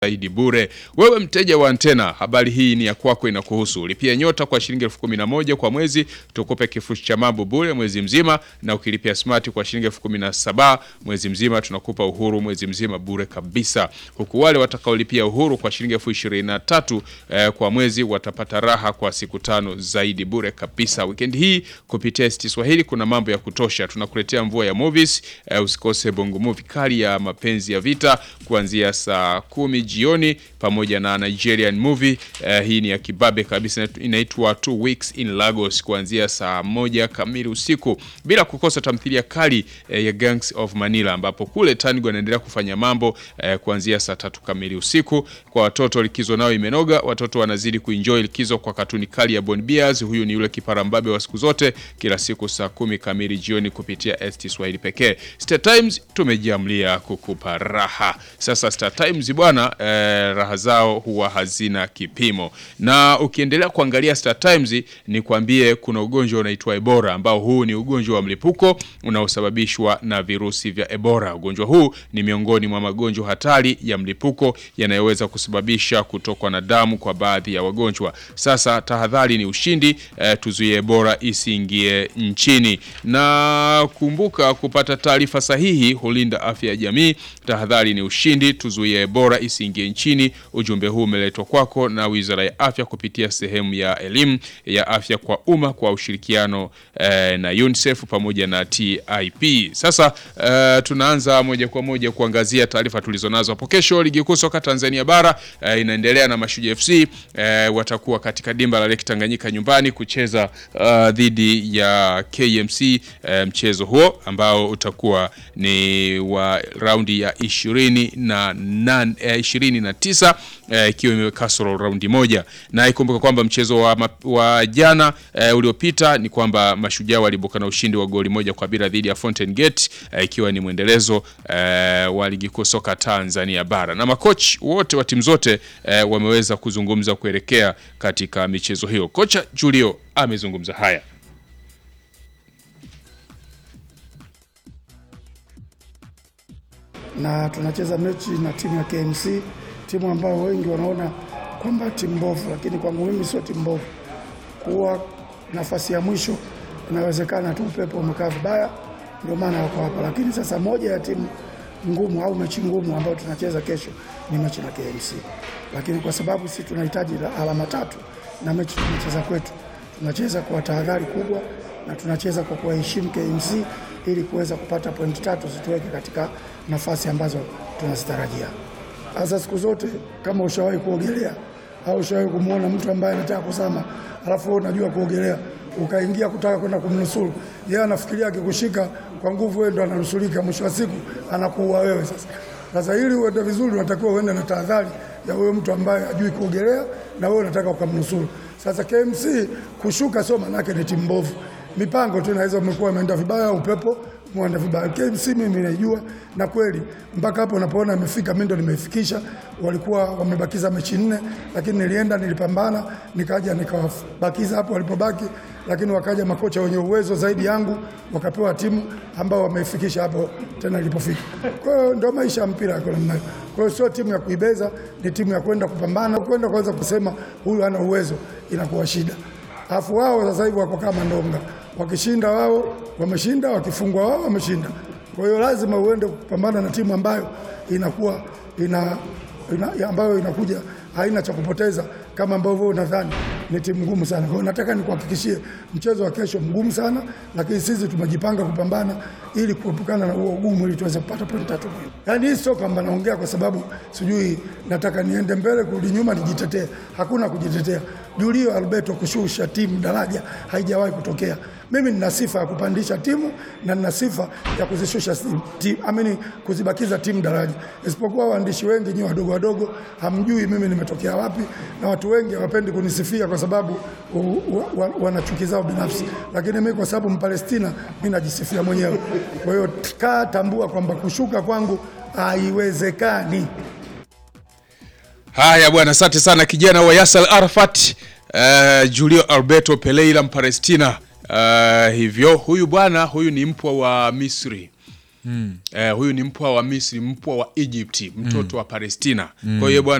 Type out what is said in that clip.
zaidi bure. Wewe mteja wa antena, habari hii ni ya kwako, inakuhusu. Lipia nyota kwa shilingi elfu kumi na moja kwa mwezi, tukupe kifurushi cha mambo bure mwezi mzima, na ukilipia smart kwa shilingi elfu kumi na saba mwezi mzima, tunakupa uhuru mwezi mzima bure kabisa, huku wale watakaolipia uhuru kwa shilingi elfu ishirini na tatu eh, kwa mwezi watapata raha kwa siku tano zaidi bure kabisa. Weekend hii kupitia ST Swahili kuna mambo ya kutosha, tunakuletea mvua ya movies eh, usikose bongo movie kali ya mapenzi ya vita kuanzia saa kumi jioni pamoja na Nigerian movie eh, hii ni ya kibabe kabisa, inaitwa Two Weeks in Lagos kuanzia saa moja kamili usiku, bila kukosa tamthilia kali eh, ya Gangs of Manila ambapo kule Tanigo anaendelea kufanya mambo eh, kuanzia saa tatu kamili usiku. Kwa watoto likizo nao imenoga, watoto wanazidi kuenjoy likizo kwa katuni kali ya Bon Beers. Huyu ni yule kiparambabe wa siku zote, kila siku saa kumi kamili jioni kupitia ST Swahili pekee. Star Times tumejiamlia kukupa raha. Sasa Star Times bwana eh, raha zao huwa hazina kipimo, na ukiendelea kuangalia Star Times ni kwambie kuna ugonjwa unaitwa Ebola ambao huu ni ugonjwa wa mlipuko unaosababishwa na virusi vya Ebola. Ugonjwa huu ni miongoni mwa magonjwa hatari ya mlipuko yanayoweza kusababisha kutokwa na damu kwa baadhi ya wagonjwa. Sasa tahadhari ni ushindi, eh, tuzuie Ebola isiingie nchini, na kumbuka kupata taarifa sahihi hulinda afya ya jamii. Tahadhari ni ushindi, tuzuie Ebola isiingie nchini. Ujumbe huu umeletwa kwako na Wizara ya Afya kupitia sehemu ya elimu ya afya kwa umma kwa ushirikiano eh, na UNICEF pamoja na TIP. Sasa eh, tunaanza moja kwa moja kuangazia taarifa tulizonazo hapo. Kesho ligi kuu soka Tanzania bara eh, inaendelea na Mashujaa FC eh, watakuwa katika dimba la Lake Tanganyika nyumbani kucheza uh, dhidi ya KMC eh, mchezo huo ambao utakuwa ni wa raundi ya ishirini na nane, eh, ishirini na tisa ikiwa eh, imeweka kasoro raundi moja, na ikumbuka kwamba mchezo wa, wa jana eh, uliopita ni kwamba Mashujaa walibuka na ushindi wa goli moja kwa bila dhidi ya Fountain Gate ikiwa eh, ni mwendelezo eh, wa ligi kuu soka Tanzania bara, na makochi wote wa timu zote eh, wameweza kuzungumza kuelekea katika michezo hiyo. Kocha Julio amezungumza haya. na tunacheza mechi na timu ya KMC, timu ambayo wengi wanaona kwamba timu mbovu, lakini kwangu mimi sio timu mbovu. Kuwa nafasi ya mwisho inawezekana tu upepo umekaa vibaya, ndio maana wako hapa. Lakini sasa moja ya timu ngumu au mechi ngumu ambayo tunacheza kesho ni mechi na KMC, lakini kwa sababu sisi tunahitaji alama tatu na mechi tunacheza kwetu, tunacheza kwa tahadhari kubwa na tunacheza kwa kuwaheshimu KMC ili kuweza kupata pointi tatu zituweke katika nafasi ambazo tunazitarajia. Hasa siku zote, kama ushawahi kuogelea au ushawahi kumwona mtu ambaye anataka kuzama, alafu wewe unajua kuogelea, ukaingia kutaka kwenda kumnusuru, yeye anafikiria akikushika kwa nguvu, wewe ndo ananusurika, mwisho wa siku anakuua wewe. Sasa sasa, ili uende vizuri, unatakiwa uende na tahadhari ya huyo mtu ambaye hajui kuogelea na wewe unataka ukamnusuru. Sasa KMC kushuka sio manake ni timu mbovu mipango tu inaweza umekuwa imeenda vibaya, upepo mwenda vibaya. KMC mimi naijua, na kweli mpaka hapo unapoona imefika, mimi ndo nimeifikisha. Walikuwa wamebakiza mechi nne, lakini nilienda nilipambana, nikaja nikawabakiza hapo walipobaki, lakini wakaja makocha wenye uwezo zaidi yangu, wakapewa timu ambao wameifikisha hapo tena ilipofika. Kwa hiyo ndio maisha ya mpira yako namna hiyo. Kwa hiyo sio timu ya kuibeza, ni timu ya kwenda kupambana, kwenda kwanza kusema huyu hana uwezo, inakuwa shida. Alafu wao sasa hivi wako kama ndonga, wakishinda wao wameshinda, wakifungwa wao wameshinda. Kwa hiyo lazima uende kupambana na timu ambayo inakuwa ina, ina, ambayo inakuja haina cha kupoteza kama ambavyo unadhani ni timu ngumu sana. Kwa hiyo nataka nikuhakikishie mchezo wa kesho mgumu sana, lakini sisi tumejipanga kupambana ili kuepukana na huo ugumu ili tuweze kupata pointi tatu. Yaani hii sio kwamba naongea kwa sababu sijui nataka niende mbele kurudi nyuma nijitetee. Hakuna kujitetea. Julio Alberto kushusha timu daraja haijawahi kutokea. Mimi nina sifa ya kupandisha timu na nina sifa ya kuzishusha timu, amini kuzibakiza timu daraja, isipokuwa waandishi wengi nyi wadogo wadogo hamjui mimi nimetokea wapi, na watu wengi hawapendi kunisifia kwa sababu wana chuki zao binafsi, lakini mimi kwa sababu Mpalestina mimi najisifia mwenyewe. Kwa hiyo kaa tambua kwamba kushuka kwangu haiwezekani. Haya bwana, asante sana kijana wa Yasser Arafat, uh, Julio Alberto Pereira Mpalestina. Uh, hivyo huyu bwana huyu ni mpwa wa Misri Eh, huyu ni mpwa wa Misri, mpwa wa Egypt, mtoto wa Palestina. Kwa hiyo bwana